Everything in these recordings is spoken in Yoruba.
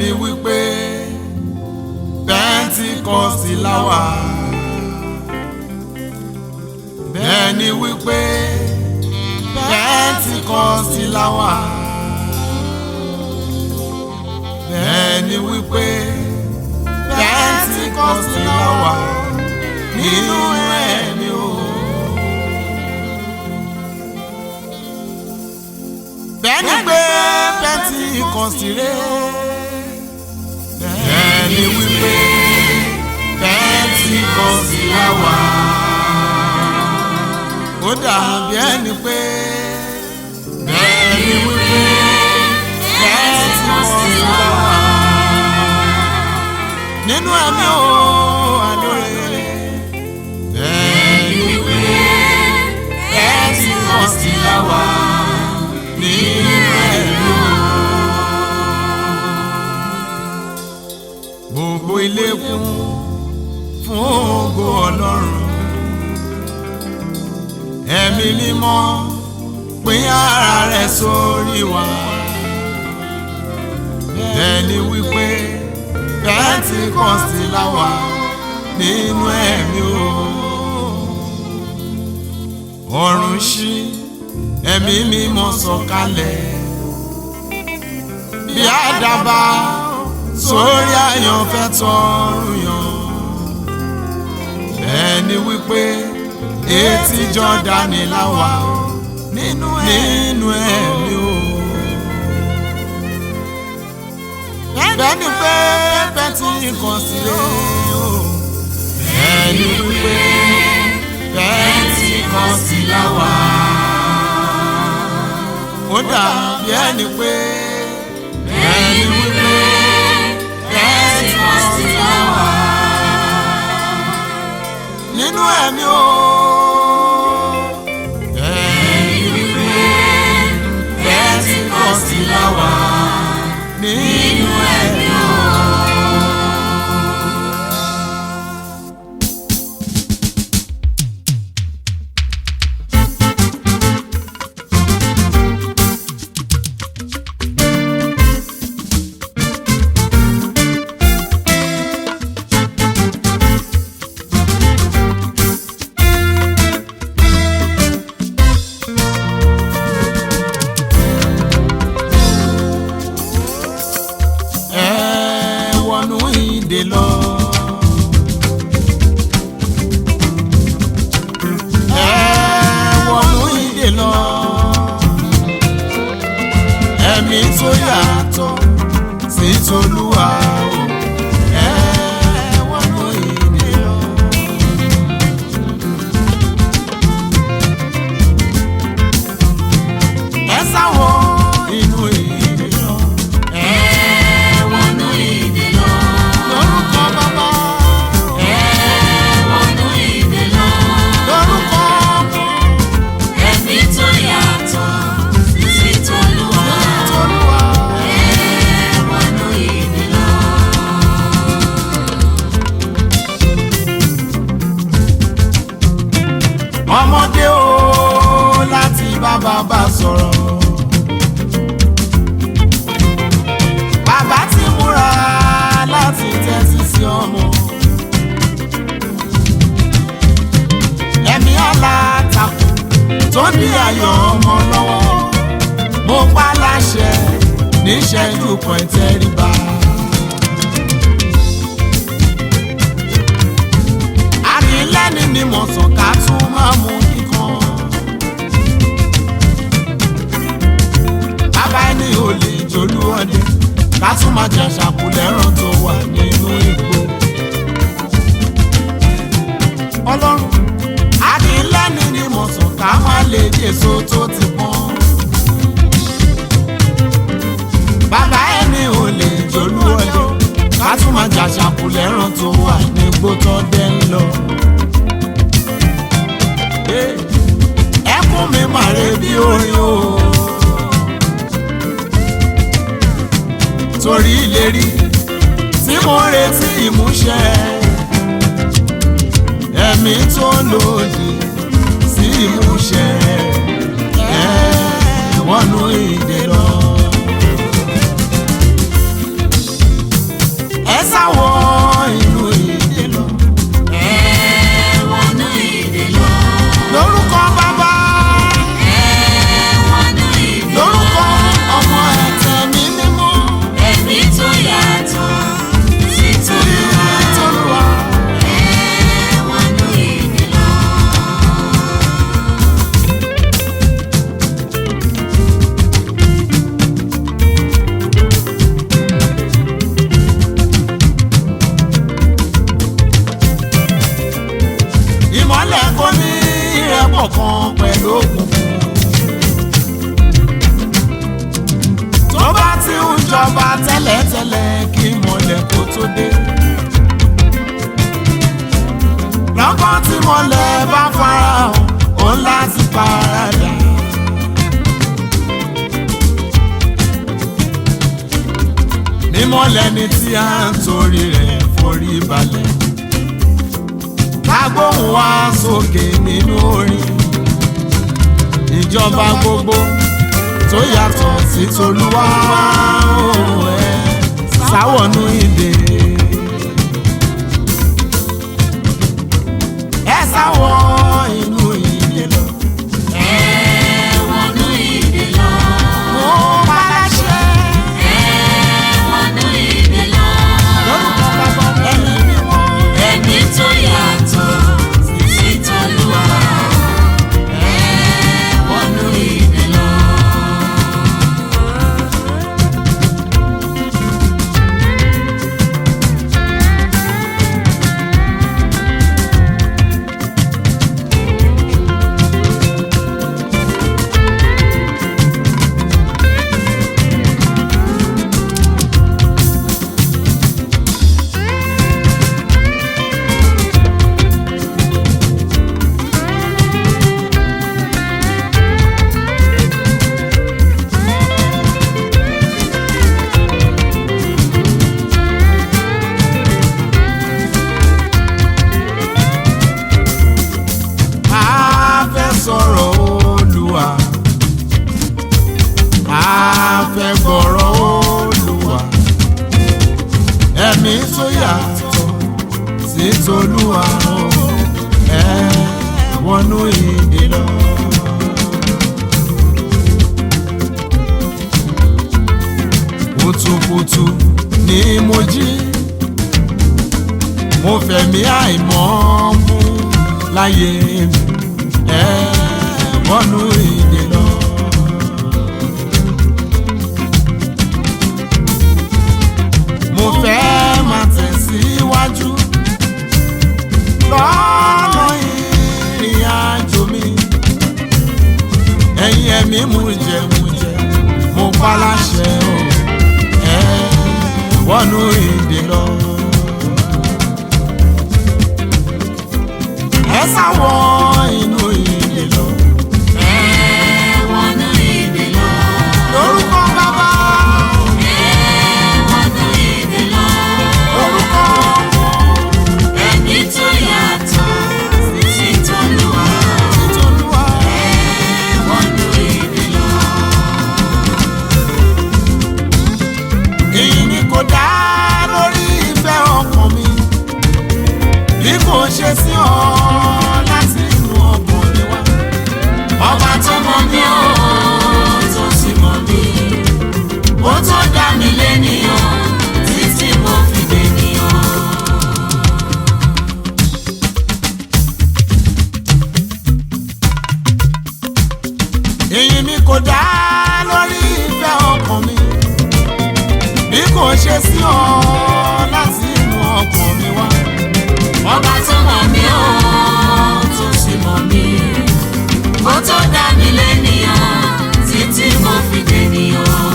ni wípé pẹ́ńtíkọ́sì láwà bẹ́ẹ̀ ni wípé pẹ́ńtíkọ́sì láwà bẹ́ẹ̀ ni wípé pẹ́ńtíkọ́sì láwà nínú ẹ̀mí o. bẹ́ẹ̀ ni pé pẹ́ńtíkọ́sì rẹ̀ bẹ́ẹ̀ ni wípé pẹ́ńtíkọ́sì láwà ó dàbí ẹni pé bẹ́ẹ̀ ni wípé pẹ́ńtíkọ́sì láwà nínú ẹ̀mí o àlóore bẹ́ẹ̀ ni wípé pẹ́ńtíkọ́sì láwà nínú ẹ̀mí o. gbogbo ilé kún fún ògo ọlọ́run ẹ̀mí mímọ́ pín ara rẹ̀ sórí wa ẹni wípé pẹ́ńtíkọ́sì láwà nínú ẹ̀mí o ọ̀run ṣí ẹ̀mí mímọ́ sọ̀kalẹ̀ bí àdàbà sórí àyànfẹ́ tọrùn yàn ẹni wípé etí Jọ́dánì láwà nínú nínú ẹ̀mí o. bẹ́ẹ̀ni pé Pẹ́ńtíkọ́sì o. bẹ́ẹ̀ni wípé Pẹ́ńtíkọ́sì láwà. ó dàbí ẹni pé bẹ́ẹ̀ni wípé Pẹ́ńtíkọ́sì láwà. nínú ẹ̀mí o. bẹ́ẹ̀ni wípé Pẹ́ńtíkọ́sì láwà. nínú ẹ̀mí o. ẹ wọnú ìdè lọ. ẹ wọnú ìdè lọ. ẹ̀mí tó yàtọ̀ sí tolúwa o. ẹ wọnú ìdè lọ. ẹ sáwọ inú ìdè lọ. ẹ wọnú ìdè lọ. lórúkọ bàbá. wọnú ìdè lọ. lórúkọ ọmọ. ẹ̀mí tó yàtọ̀ sí tolúwa. tolúwa. wọnú ìdè lọ. ọmọdé o láti bá bàbá sọ̀rọ̀. bàbá ti múra láti tẹ́tí sí ọmọ. ẹ̀mí alátakò tó ní ayọ̀ ọmọ lọ́wọ́ mo pa láṣẹ níṣẹ́jú kan ìtẹríba. ànílẹ́ni ni mo sàn ká tún máa mú kíkan. bàbá ẹni ò lè jolú ọdẹ ká tún máa jẹ ṣàkúlẹ̀ràn tó wà nínú igbó. ọlọ́run ànílẹ́ni ni mo sàn ká má lè jèso tó ti pọ́n. bàbá ẹni ò lè jolú ọdẹ ká tún máa jà ṣàkúlẹ̀ràn tó wà nígbó tó dẹ́ ń lọ. ẹkún mi màre bí orin o. torí ìlérí tí mo retí ìmúṣẹ ẹ̀mí tó lòdì sí ìmúṣẹ ẹ wọnú ìdè lọ. ìmọ̀lẹ̀ kò ní ìrẹ́pọ̀ kan pẹ̀lú òkùnkùn. tó bá ti ń jọba tẹ́lẹ̀tẹ́lẹ̀ kí ìmọ̀lẹ̀ kó tó dé. lọ́kàn tí mọ̀lẹ̀ bá farahàn òun láti paradà. mímọ́lẹ̀ ni tí a ń torí rẹ̀ forí balẹ̀. kágbóhùn wá sókè nínú orin. ìjọba gbogbo tó yàtọ̀ sí tolúwa ó ẹ̀ sáwọ̀nù ìdè. ẹ sáwọ̀ inú ìdè lọ. Ẹ̀wọ̀nú ìdè lọ. mo bá láṣẹ Ẹ̀wọ̀nú ìdè lọ. lórúkọ bàbá ẹ̀mí mímọ́. Ẹ̀mí tó yàtọ̀ sí t'Olúwa. Ẹ̀wọ̀nú ìdè lọ. a fẹ́ sọ̀rọ̀ olùwà a fẹ́ gbọ́rọ̀ olùwà ẹ̀mí tó yàtọ̀ sí tolúwa o ẹ wọnú ìdè lọ. kùtùkùtù ni mo jí mo fẹ̀mí àìmọ́ mú láyé mi ẹ wọnú ìdè lọ. mo fẹ́ máa tẹ̀síwájú lọ́nà ìrìn àjò mi ẹ̀yin ẹ̀mí mú jẹ mú jẹ mo pa láṣẹ o ẹ wọnú ìdè lọ. ẹ sáwọ inú ìdè lọ. Ẹ̀wọ̀nú ìdè lọ. lórúkọ bàbá Ẹ̀wọ̀nú ìdè lọ. lórúkọ Ẹ̀mí tó yàtọ̀ sí t'Olúwa. ìtòlúwa. Ẹ̀wọ̀nú ìdè lọ. èyí ni kò dá lórí ìfẹ́ ọkàn mi bí kò ṣe sí ọ láti inú ọkàn mi wá. Ọba tó mọ mí ó tó sì mọ mí. Ó tó dá mi lénìyàn títí mo fi dènìyàn. èyí ni kò dá lórí ìfẹ́ ọkàn mi bí kò ṣe sí ọ láti inú ọkàn mi wá. Ọba tó mọ mí ó tó sì mọ mí. Ó tó dá mi lénìyàn títí mo fi dènìyàn.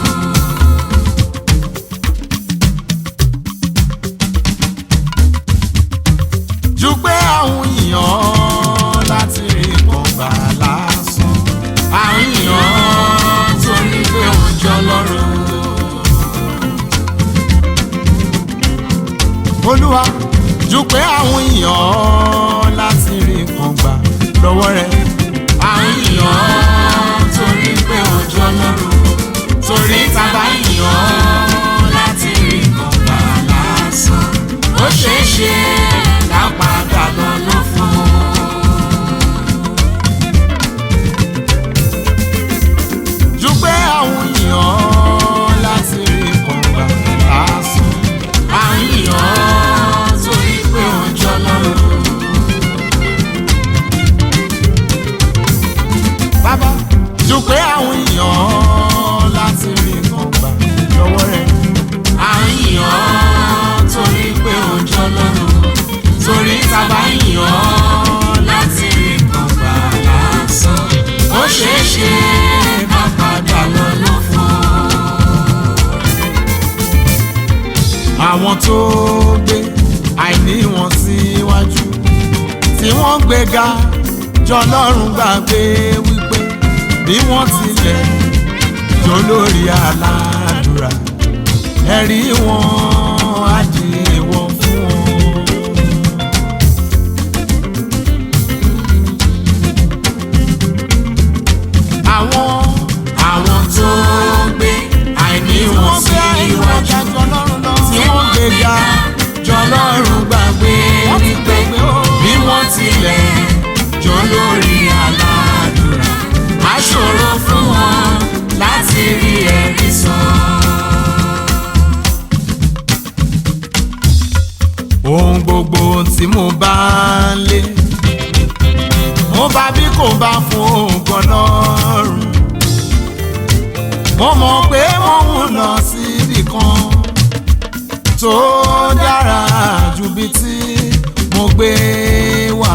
ju pé àwọn èèyàn láti rí kọ̀ǹgbà lásán. àwọn èèyàn torí pé wọ́n jọ lọ́rùn. olúwa ju pé àwọn èèyàn láti rí kọ̀ǹgbà lọ́wọ́ rẹ̀. àwọn èèyàn torí pé wọ́n jọ lọ́rùn. torí tàbá èèyàn láti rí kọ̀ǹgbà lásán. ó ṣeé ṣe ká padà lọ lọ fún un. ju pé àwọn èèyàn láti rí kọ̀ǹgbà lásán. àwọn èèyàn torí pé wọ́n jọ lọ́rùn. bàbá ju pé àwọn èèyàn láti rí kọ̀ǹgbà lọ́wọ́ rẹ̀. àwọn èèyàn torí pé wọ́n jọ lọ́rùn. tó gbé àìní wọn síwájú tí wọ́n gbéga jọlọ́run gbàgbé wípé bí wọ́n tilẹ̀ jó lórí aládùúrà ẹ̀rí wọn á di èèwọ̀ fún wọn. àwọn àwọn tó gbé àìní wọn sí iwájú tí wọ́n gbéga jọlọ́run gbàgbé wípé bí wọ́n tilẹ̀ jọ lórí aládùúrà á ṣòro fún wọn láti rí ẹ̀rí sọ. ohun gbogbo tí mo bá ń lé mo bá bí kò bá fún ògùn ọlọ́run mo mọ̀ pé mo ń lọ síbì kan tó dára ju bí tí mo gbé wá.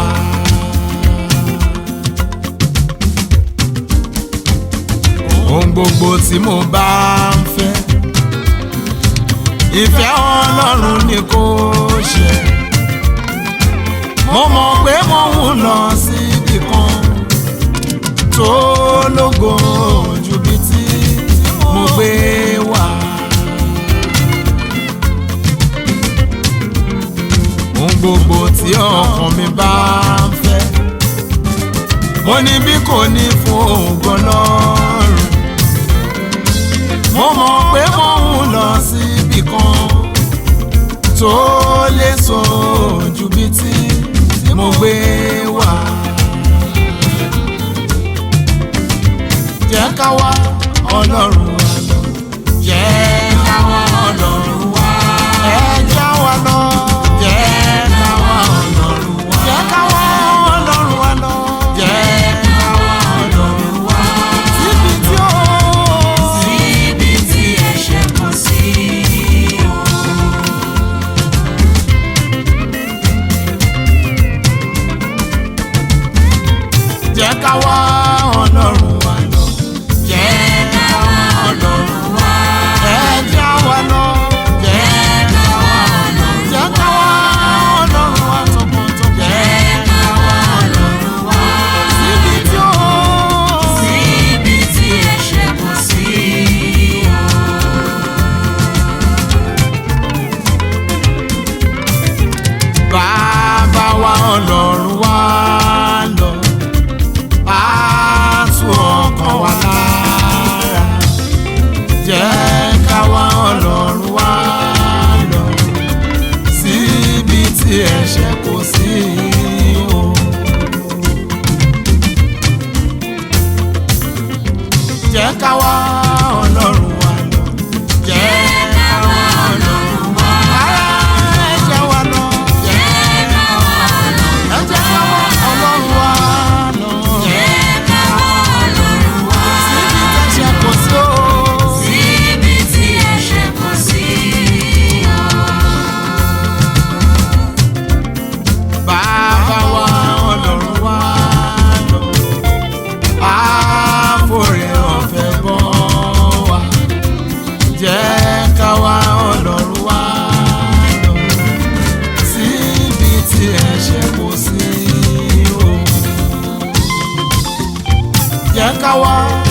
ohun gbogbo tí mo bá ń fẹ́ ìfẹ́ ọlọ́run ni kò ṣe mo mọ̀ pé mo ń lọ síbì kan tó lógo ju bí tí mo gbé wá. ohun gbogbo tí ọkàn mi bá ń fẹ́ mo ní bí kò ní fún ògùn lọ́rùn mo mọ̀ pé mo ń lọ síbì kan tó lè sọ ju bí tí mo gbé wá. jẹ́ ká wá ọlọ́run wa lọ. jẹ́ ká wá ọlọ́run wa. ẹ já wa lọ. jẹ́ ká wá ọlọ́run wa. jẹ́ ká wá ọlọ́run wa lọ. jẹ́ ká wá ọlọ́run wa. síbi tí ó. Síbi tí ẹ̀ṣẹ̀ kò sí o. jẹ́ ká wá ọlọ́run wa lọ. jẹ́ ká wá ọlọ́run wa. ẹ já wa lọ. jẹ́ ká wá ọlọ́run wa. jẹ́ ká wá ọlọ́run wa tọkàntọkàn. jẹ́ ká wá ọlọ́run wa. síbi tí ó. Síbi tí ẹ̀ṣẹ̀ kò sí o. bàbá wa ọlọ́run wa lọ. á tú ọkàn wa lára. jẹ́ ká wá ọlọ́run wa lọ. síbi tí ẹ̀ṣẹ̀ kò sí o. jẹ́ ká wá ọlọ́run wa lọ. jẹ́ ká wá ọlọ́run wa lọ. ẹ jẹ́ wa lọ. Jẹ́ ká wá Ọlọ́run. ẹ jẹ́ ká wá ọlọ́run wa lọ. Jẹ́ ká wá Ọlọ́run wá. síbi tẹ̀sẹ̀ kò sí o. Síbi tí ẹ̀ṣẹ̀ kò sí o. bàbá wa ọlọ́run wa lọ. àforí ọ̀fẹ́ bọ́ wa. jẹ́ ká wá ọlọ́run wa lọ. síbi tí ẹ̀ṣẹ̀ kò sí o. jẹ́ ká wá